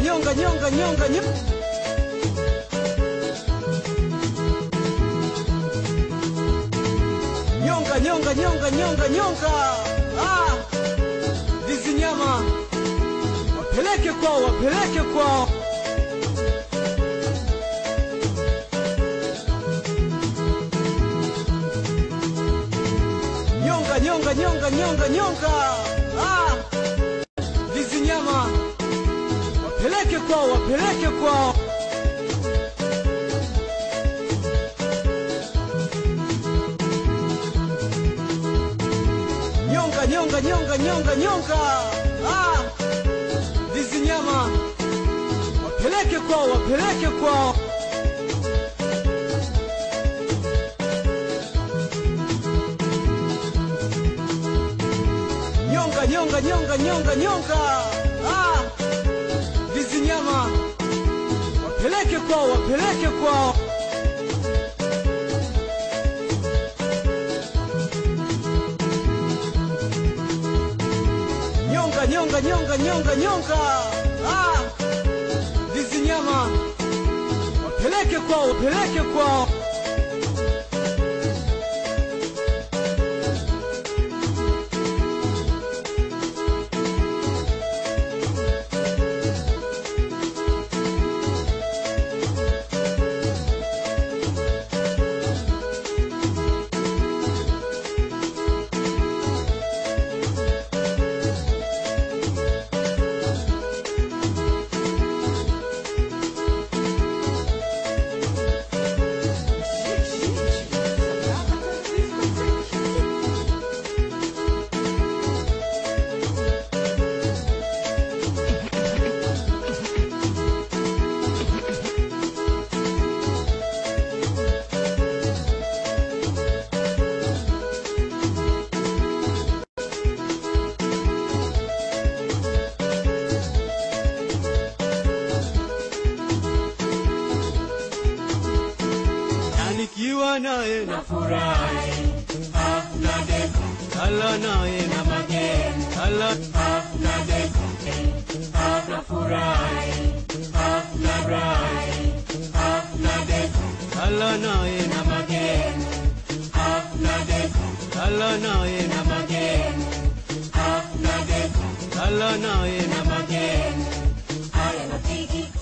nyonga nyonga nyonga nyonga nyonga nyonga nyonga nyonga nyonga ah hizi nyama wapeleke kwao wapeleke kwao nyonga nyonga nyonga nyonga nyonga ah hizi nyama wapeleke kwao wapeleke kwao nyonga nyonga nyonga nyonga nyonga ah hizi nyama wapeleke kwao wapeleke kwao nyonga nyonga nyonga nyonga nyonga ah hizi nyama wapeleke kwao wapeleke kwao nyonga nyonga nyonga nyonga nyonga ah hizi nyama wapeleke kwao wapeleke kwao na nikiwa naye na Furahi, hafla deko, kala naye na mageni, kala hafla deko, hafla furahi, hafla rai, hafla deko, kala naye na mageni, hafla deko, kala naye na mageni, hafla deko, kala naye na mageni, haya rafiki,